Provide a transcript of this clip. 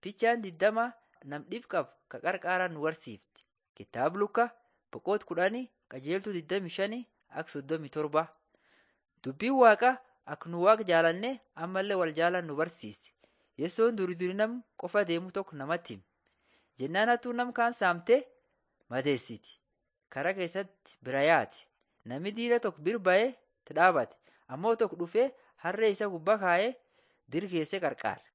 Fichaan digdama nam dhib qabu ka qarqaaraan nu barsiifti. Kitaaba Lukaa boqonnaa kudhanii qajeeltuu digdami shanii akka soddomii torba. Dubbiin Waaqaa akka nu Waaqa jaalannee ammallee wal jaalannu nu barsiisi. Yesoon durii durii nam qofa deemu tokko namatti hime. Jennaan hattuun nam kaan saamtee madeessiti. Karaa keessatti bira yaati. Namni diida tokko bir ba'ee dhaabate ammoo tokko dhufee harree isa gubbaa kaa'ee dirgeessee qarqaare.